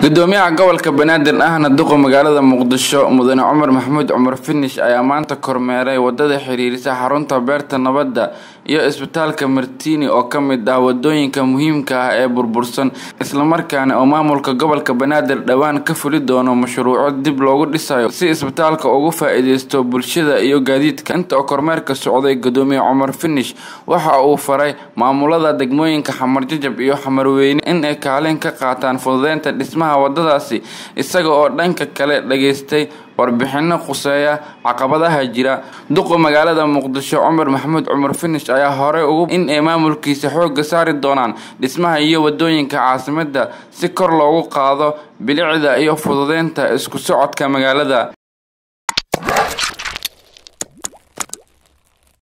gudoomiyaha gobolka banaadir ahna duqa magaalada muqdisho mudane cumar maxamuud cumar finish ayaa maanta kormeeray wadada xiriirisa xarunta beerta nabadda iyo isbitaalka martiini oo ka mid ah wadooyinka muhiimka ah ee burbursan islamarkaana oo maamulka gobolka banaadir dhowaan ka fuli doono mashruuco dib loogu dhisayo si isbitaalka ugu faa-iideysto bulshada iyo gaadiidka inta oo kormeerka socday gudoomiye cumar finish waxa uu faray maamulada degmooyinka xamarjajab iyo xamarweyne in ay kaalin ka qaataan fududeynta dhismaha wadadaasi isaga oo dhanka kale dhageystay warbixino khuseeya caqabadaha jira duqa magaalada muqdisho cumar maxamuud cumar finish ayaa horey ugu in ay maamulkiisa xooga saari doonaan dhismaha iyo wadooyinka caasimada si kor loogu qaado bilicda iyo fududeynta isku socodka magaalada